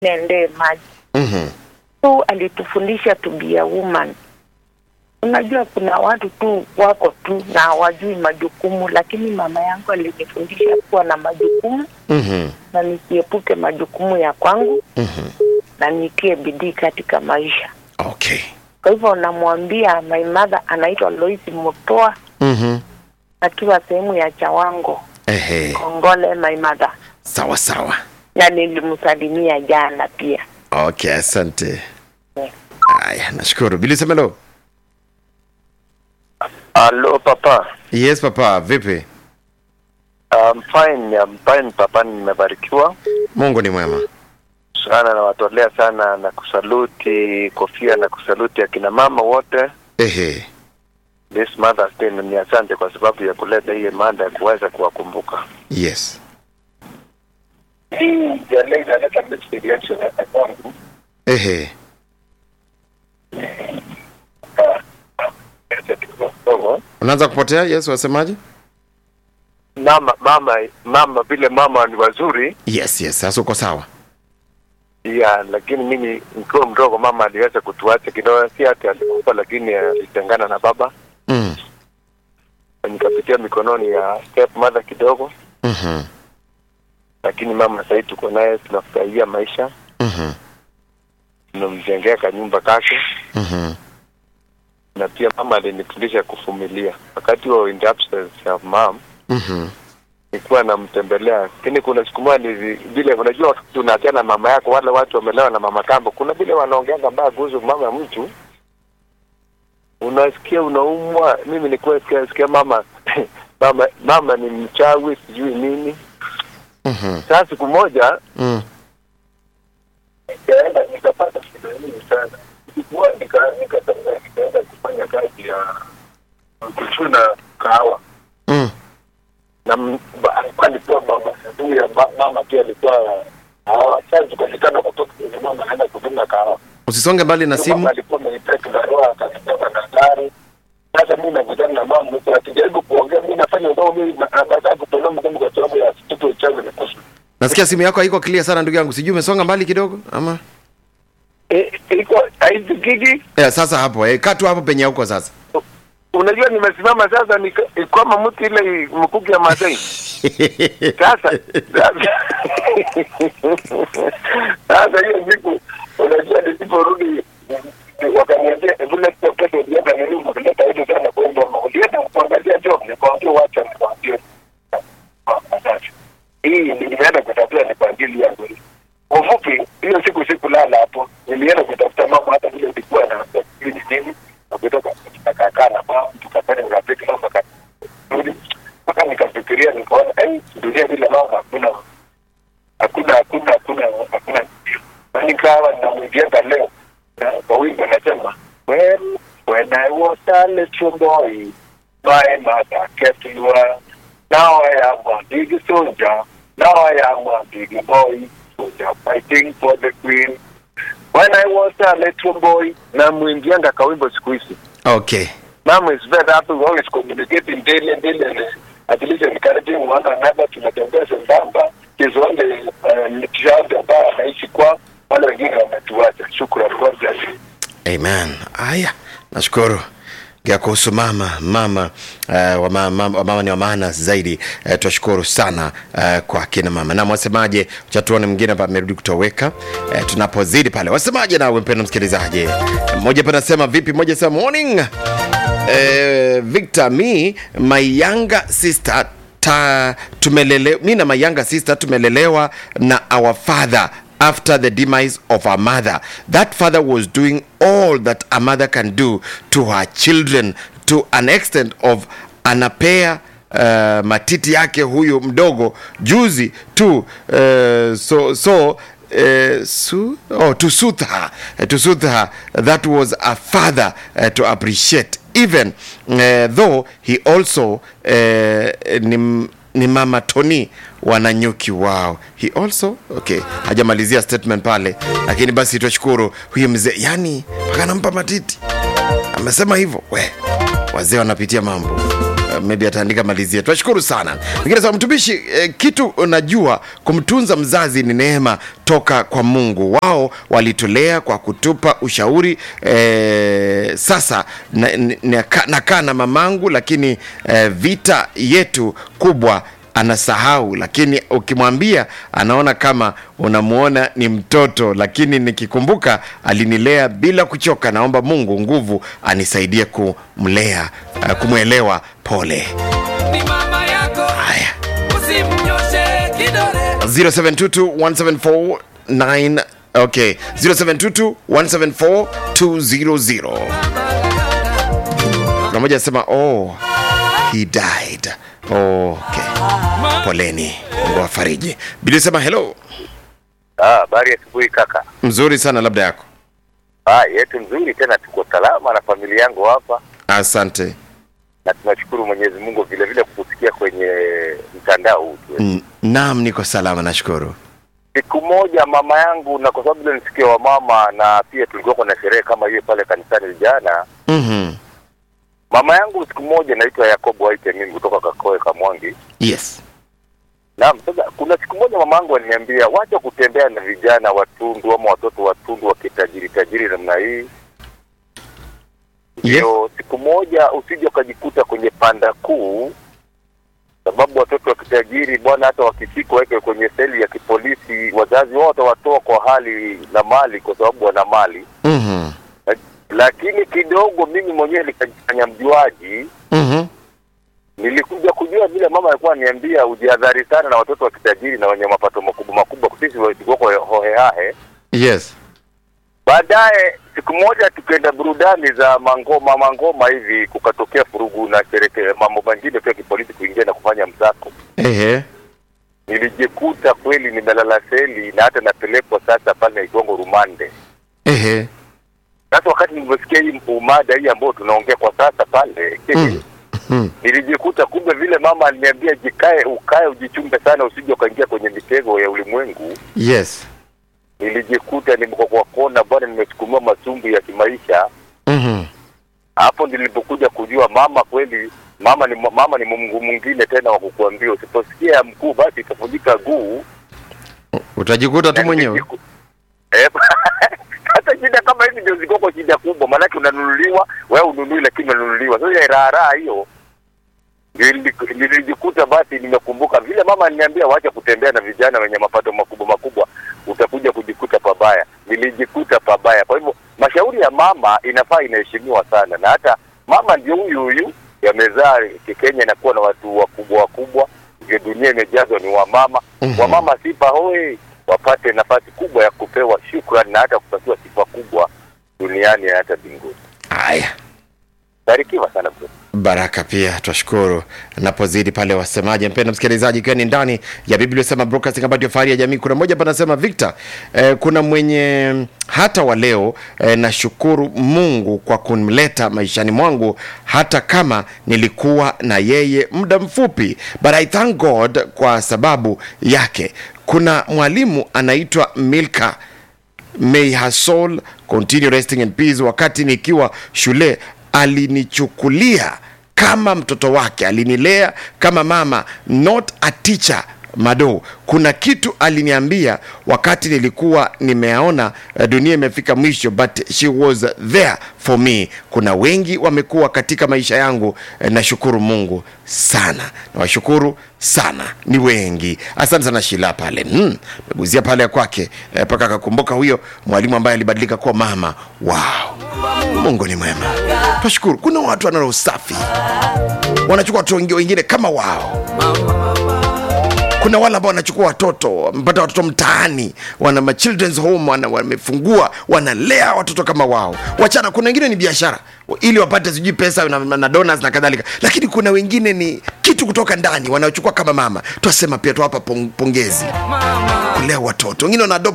niendee maji Mhm. so alitufundisha to be a woman unajua kuna watu tu wako tu na hawajui majukumu lakini mama yangu alinifundisha kuwa na majukumu Mhm. na nisiepuke majukumu ya kwangu Mhm. na nitie bidii katika maisha Okay. kwa hivyo namwambia my mother anaitwa Lois Mutoa Mhm. akiwa sehemu ya Chawango Ehe. Kongole my mother Sawa sawa. na nilimsalimia jana pia Okay, asante. Yeah. Haya, nashukuru. Bili Semelo. Hello, Papa. Yes papa, vipi? I'm fine, I'm fine, Papa. Nimebarikiwa Mungu ni mwema. sana, nawatolea sana na kusaluti kofia na kusaluti akina mama wote Ehe. this Mother's Day, na ni asante kwa sababu ya kuleta hii mada ya kuweza kuwakumbuka. Yes. Hii ya leo inaleta experience ya kwangu. Ehe. Unaanza kupotea? Yes, wasemaje? Mama, mama, mama, vile mama ni wazuri Yes, yes. Sasa uko sawa. ya, lakini mimi nikiwa mdogo mama aliweza kutuacha kidogo, si ati alikufa, lakini alitengana na baba, Mm. nikapitia mikononi ya step mother kidogo Mhm. lakini mama sahii tuko naye tunafurahia maisha Mhm. tunamjengea kanyumba kake Mhm. na pia mama alinifundisha kuvumilia wakati wa in the absence ya mam Mhm. nilikuwa namtembelea lakini kuna siku moja ni vile unajua tunaachana na mama yako wale watu wamelewa na mama kambo kuna vile wanaongeanga mbaya kuhusu mama ya mtu unasikia unaumwa mimi nilikuwa sikia, sikia mama mama mama ni mchawi sijui nini Mhm. sasa siku moja Mm. nikaenda nikapata shida nyingi sana Nilikuwa nika- nikatembea nikaenda kufanya kazi ya kuchuna kahawa Mm. na m- ba- alikuwa alikuwa mama huyu ya ma- mama pia alikuwa kahawa sasa tukasikana kutoka kwenye mama anaenda kudunga kahawa Usisonge mbali na Huyo simu. mama alikuwa amenipea kibarua akanipewa na gari sasa mimi nakutana na mama mtu akijaribu kuongea mimi nafanya ndogo mimi nataka kutolewa mdomo kwa sababu ya kitu uchawi na kusu Nasikia simu yako haiko clear sana ndugu yangu. Sijui umesonga mbali kidogo ama? eh iko haisikiki Eh, sasa hapo. Eh, kaa tu hapo penye huko sasa. unajua nimesimama sasa ni ni kama mtu ile mkuki ya Masai sasa sasa sasa hiyo siku unajua nisiporudi wakaniambia vile pesa ulienda nini umeleta hizo sana kwa ndio ulienda kuangalia job nikwambia wacha nikwambie hii nilienda kutafuta ni kwa ajili yangu kwa ufupi hiyo siku sikulala hapo nilienda kutafuta mama hata vile nilikuwa na nini nini na kutoka tukakaa na mama tukafanya urafiki mama karudi mpaka nikafikiria nikaona eh dunia bila mama hakuna hakuna hakuna hakuna hakuna na nikawa namwigiaga leo na kwa wimbo nasema when when I was a little boy my mother kept me well now I am a big soldier now I am a big boy soldier fighting for the queen when I was a little boy na mwimbianga kawimbo siku hizi Okay. Mom is very happy. We always communicating daily, daily, and uh, at least encouraging one another. Tunatembea sambamba. He's only uh, child ambaye anaishi kwa wale wengine wametuacha. Shukrani. God bless you. Amen. Haya, nashukuru ya kuhusu mama mama uh, wa mama, wa mama ni wa maana zaidi uh, tunashukuru sana uh, kwa kina mama na wasemaje chatuone mwingine hapa amerudi kutoweka uh, tunapozidi pale wasemaje nawe mpendo msikilizaji mmoja hapa anasema vipi mmoja sema morning uh, Victor me my younger sister ta tumelele mi na my younger sister tumelelewa na our father after the demise of our mother. That father was doing all that a mother can do to her children to an extent of anapea uh, matiti yake huyu mdogo juzi tu uh, so so Uh, su oh, to soothe her uh, to soothe her that was a father uh, to appreciate even uh, though he also uh, ni, ni mama Tony wananyuki wao he also okay hajamalizia statement pale lakini basi tushukuru huyu mzee yani akanampa matiti amesema hivyo we wazee wanapitia mambo Uh, maybe ataandika malizia. Tunashukuru sana. Mwingine sema mtumishi, eh, kitu unajua kumtunza mzazi ni neema toka kwa Mungu. Wao walitulea kwa kutupa ushauri eh, sasa nakaa na, na, nakaa na mamangu, lakini eh, vita yetu kubwa anasahau, lakini ukimwambia anaona kama unamuona ni mtoto, lakini nikikumbuka alinilea bila kuchoka. Naomba Mungu nguvu anisaidie kumlea, uh, kumwelewa. Pole. ni mama yako Haya. usimnyoshe kidole 07221749 okay 0722174200 kuna mmoja anasema oh he died okay poleni mungu afariji bili sema hello Ah, habari ya asubuhi kaka. mzuri sana labda yako Ah, yetu mzuri tena, tuko salama na familia yangu hapa, asante na tunashukuru Mwenyezi Mungu vile vile kukusikia kwenye mtandao huu tu. N- naam niko salama nashukuru Siku moja mama yangu, na kwa sababu ile ni siku ya wamama na pia tulikuwa na sherehe kama hiyo pale kanisani jana, mm-hmm. mama yangu siku moja naitwa Yakobo Waite mimi kutoka Kakoe Kamwangi. yes Naam, sasa kuna siku moja mama yangu aliniambia wacha kutembea na vijana watundu ama watoto watundu wakitajiri tajiri namna hii. yes Ndio siku moja usije ukajikuta kwenye panda kuu, sababu watoto wa kitajiri bwana, hata wakishikwa weke kwenye seli ya kipolisi, wazazi wao watawatoa kwa hali na mali, kwa sababu wana mali. mm-hmm. Lakini kidogo mimi mwenyewe nikajifanya mjuaji, Mm-hmm. nilikuja kujua vile mama alikuwa ananiambia ujihadhari sana na watoto wa kitajiri na wenye mapato makubwa makubwa, sisi tulikuwa hohehahe. yes Baadaye siku moja tukaenda burudani za mangoma mangoma hivi, kukatokea furugu na shereke mambo mengine pia kipolisi kuingia na kufanya msako. ehe Nilijikuta kweli nimelala seli na hata napelekwa sasa pale Igongo rumande. ehe Sasa wakati nilivyosikia hii umada hii ambayo tunaongea kwa sasa pale Mm. Mm. nilijikuta kumbe vile mama aliniambia jikae, ukae ujichunge sana, usije ukaingia kwenye mitego ya ulimwengu. yes Nilijikuta nimeko kwa kona bwana, nimesukumiwa masumbu ya kimaisha mm-hmm. hapo nilipokuja kujua mama kweli mama ni mama ni Mungu mwingine tena wa kukuambia usiposikia ya mkuu basi itavunjika guu utajikuta tu Na mwenyewe nilijiku- Eh, hata shida kama hizi ndio zikoko shida kubwa maanake unanunuliwa wewe ununui lakini unanunuliwa sasa ile raha raha hiyo nili- nilijikuta basi nimekumbuka vile mama aliniambia wacha kutembea na vijana wenye mapato makubwa makubwa utakuja kujikuta pabaya nilijikuta pabaya kwa hivyo mashauri ya mama inafaa inaheshimiwa sana na hata mama ndio huyu huyu yamezaa Kenya inakuwa na watu wakubwa wakubwa ndio dunia imejazwa ni wamama Mhm. wamama sifa hoi wapate nafasi kubwa ya kupewa shukrani na hata kupatiwa sifa kubwa duniani na hata mbinguni haya barikiwa sana bro. baraka pia twashukuru napozidi pale wasemaji mpenda msikilizaji ikiwa ni ndani ya biblia sema broadcasting ambayo ndio fahari ya jamii kuna mmoja panasema victor eh, kuna mwenye hata wa leo eh, nashukuru mungu kwa kumleta maishani mwangu hata kama nilikuwa na yeye muda mfupi but i thank god kwa sababu yake kuna mwalimu anaitwa milka may her soul continue resting in peace wakati nikiwa shule alinichukulia kama mtoto wake alinilea kama mama not a teacher mado kuna kitu aliniambia wakati nilikuwa nimeaona uh, dunia imefika mwisho but she was there for me kuna wengi wamekuwa katika maisha yangu eh, nashukuru mungu sana nawashukuru sana ni wengi asante sana shila pale mm, meguzia pale kwake mpaka akakumbuka huyo mwalimu ambaye alibadilika kuwa mama wow mungu ni mwema twashukuru kuna watu wanalo usafi wanachukua watoto wengi- wengine kama wao kuna wale ambao wanachukua watoto wamepata watoto mtaani wana ma children's home wana, wamefungua wanalea watoto kama wao wachana kuna wengine ni biashara ili wapate sijui pesa na, na donas na kadhalika lakini kuna wengine ni kitu kutoka ndani wanaochukua kama mama twasema pia twawapa pong, pongezi kulea watoto wengine wana